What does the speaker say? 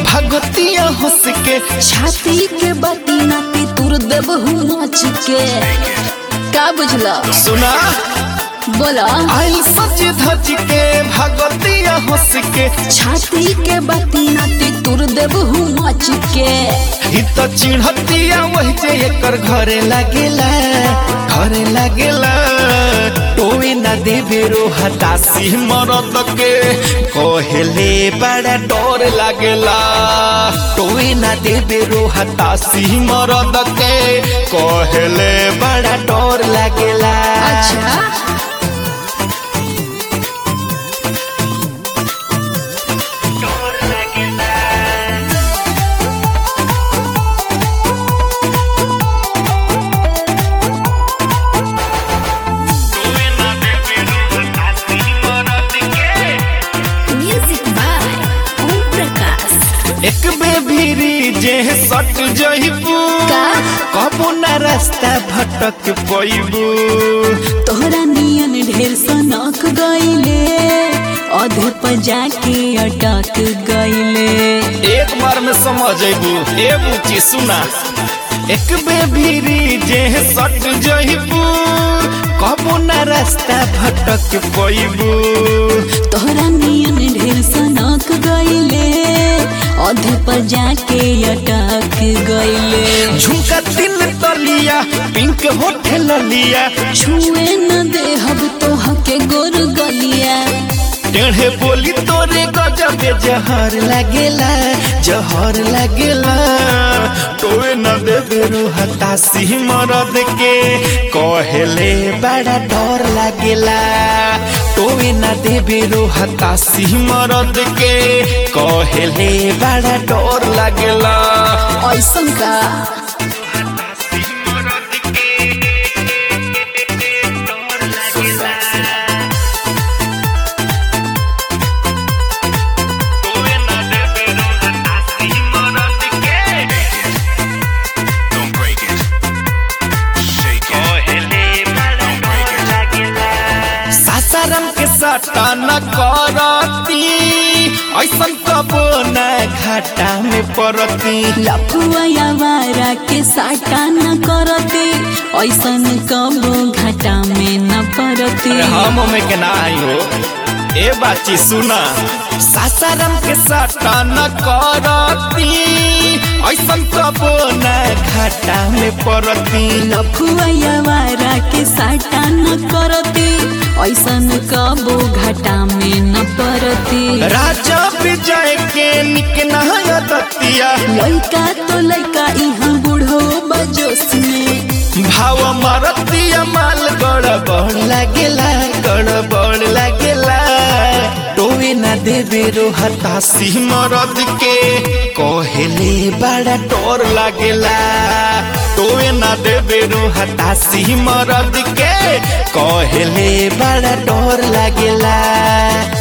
भगतिया हंस के छाती के बाती नाती तुर देब नाच के का बुझला सुना बोला आइल सज धज के भगतिया हंस के छाती के बाती नाती तुर देब नाच के ई तो चिढ़तिया वही जे एकर घरे लागेला घरे लागेला टोए ना देवे रो हतासी मरद के कहेले बड़ा डर लागेला टोए ना देवे रो हतासी मरद के कहेले बड़ा डर लागेला अच्छा म्यूजिक बाय ओम प्रकाश एक बेबीरी जे सट जइबू का? कबो ना रास्ता भटक पइबू तोहरा नियन ढेर सनक गईले अधे पर जाके अटक गईले एक बार में समझ अबू ए बुची सुना एक बेबीरी जे सट जइबू कबो ना रास्ता भटक पइबू तोहरा नियन ढेर सनक गईले अधे पर जाके अटक गईले झुमका तिल तलिया पिंक होठल लिया छुए न देहब तोह के गोर गलिया टेढ़े बोली तोरे गजबे जहर लागेला जहर लागेला टोए न देवे रो हतासी मरद के कहेले बड़ा डर लागेला टोए न देवे रो हतासी मरद के कहेले बड़ा डर लागेला ऐसन का Don't break it. Shake it. Don't break it. Sasaram के साटा न करती ऐसन कबो न घाटा में पड़ती लफुआ यावारा के साटा न करते ऐसन कबो घाटा में न पड़ते अरे हम में के ना आई हो ए बाची सुना सासाराम के साटा न करती ऐसन कबो न घाटा में पड़ती लफुआ यावारा के साटा न करते ऐसन कबो घाटा में न पड़ते राजा विजय के निक नहाया दतिया लइका तो लइका इहाँ बूढ़ो बजोस में भाव मरतिया माल गड़बड़ लागेला गड़बड़ लागेला टोए ना देवे रो हतासी मरद के कहेले बड़ा डर लागेला टोए ना देवे रो हतासी मरद के कहेले बड़ा डर लागेला